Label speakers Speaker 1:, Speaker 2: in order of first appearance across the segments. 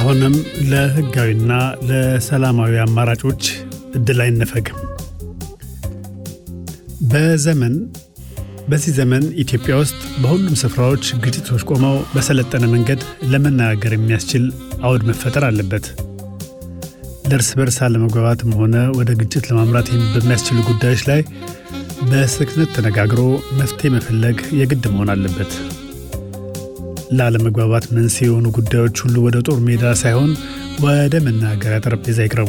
Speaker 1: አሁንም ለህጋዊና ለሰላማዊ አማራጮች እድል አይነፈግም። በዘመን በዚህ ዘመን ኢትዮጵያ ውስጥ በሁሉም ስፍራዎች ግጭቶች ቆመው በሰለጠነ መንገድ ለመነጋገር የሚያስችል አውድ መፈጠር አለበት። ለእርስ በርስ አለመግባባትም ሆነ ወደ ግጭት ለማምራት በሚያስችሉ ጉዳዮች ላይ በስክነት ተነጋግሮ መፍትሄ መፈለግ የግድ መሆን አለበት። ለአለመግባባት መንስኤ የሆኑ ጉዳዮች ሁሉ ወደ ጦር ሜዳ ሳይሆን ወደ መናገሪያ ጠረጴዛ ይቅረቡ።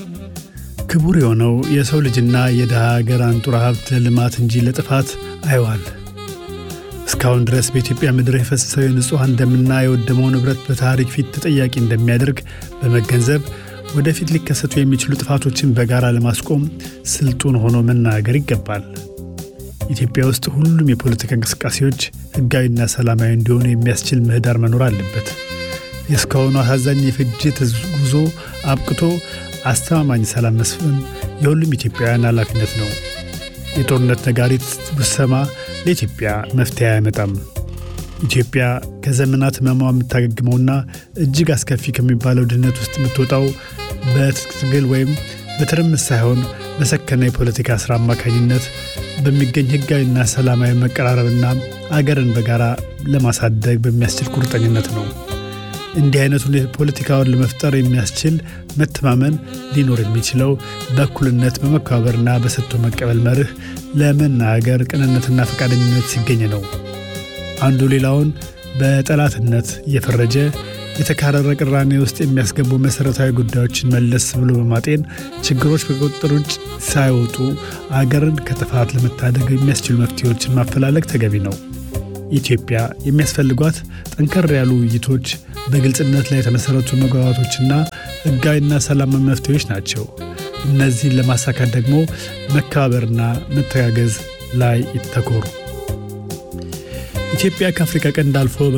Speaker 1: ክቡር የሆነው የሰው ልጅና የድሃ ሀገር አንጡራ ሀብት ለልማት እንጂ ለጥፋት አይዋል። እስካሁን ድረስ በኢትዮጵያ ምድር የፈሰሰው የንጹሐን ደምና የወደመው ንብረት በታሪክ ፊት ተጠያቂ እንደሚያደርግ በመገንዘብ ወደፊት ሊከሰቱ የሚችሉ ጥፋቶችን በጋራ ለማስቆም ስልጡን ሆኖ መናገር ይገባል። ኢትዮጵያ ውስጥ ሁሉም የፖለቲካ እንቅስቃሴዎች ሕጋዊና ሰላማዊ እንዲሆኑ የሚያስችል ምህዳር መኖር አለበት። የእስካሁኑ አሳዛኝ የፍጅት ጉዞ አብቅቶ አስተማማኝ ሰላም መስፈን የሁሉም ኢትዮጵያውያን ኃላፊነት ነው። የጦርነት ነጋሪት ብሰማ ለኢትዮጵያ መፍትሄ አያመጣም። ኢትዮጵያ ከዘመናት ሕመሟ የምታገግመውና እጅግ አስከፊ ከሚባለው ድህነት ውስጥ የምትወጣው በትጥቅ ትግል ወይም በትርምስ ሳይሆን በሰከነ የፖለቲካ ሥራ አማካኝነት በሚገኝ ሕጋዊና ሰላማዊ መቀራረብና አገርን በጋራ ለማሳደግ በሚያስችል ቁርጠኝነት ነው። እንዲህ አይነቱን ፖለቲካውን ለመፍጠር የሚያስችል መተማመን ሊኖር የሚችለው በእኩልነት በመከባበርና በሰጥቶ መቀበል መርህ ለመናገር ቅንነትና ፈቃደኝነት ሲገኝ ነው። አንዱ ሌላውን በጠላትነት እየፈረጀ የተካረረ ቅራኔ ውስጥ የሚያስገቡ መሠረታዊ ጉዳዮችን መለስ ብሎ በማጤን ችግሮች ከቁጥጥር ውጭ ሳይወጡ አገርን ከጥፋት ለመታደግ የሚያስችሉ መፍትሄዎችን ማፈላለግ ተገቢ ነው። ኢትዮጵያ የሚያስፈልጓት ጠንከር ያሉ ውይይቶች፣ በግልጽነት ላይ የተመሠረቱ መግባባቶችና ሕጋዊና ሰላማዊ መፍትሄዎች ናቸው። እነዚህን ለማሳካት ደግሞ መከባበርና መተጋገዝ ላይ ይተኮሩ። ኢትዮጵያ ከአፍሪካ ቀንድ አልፎ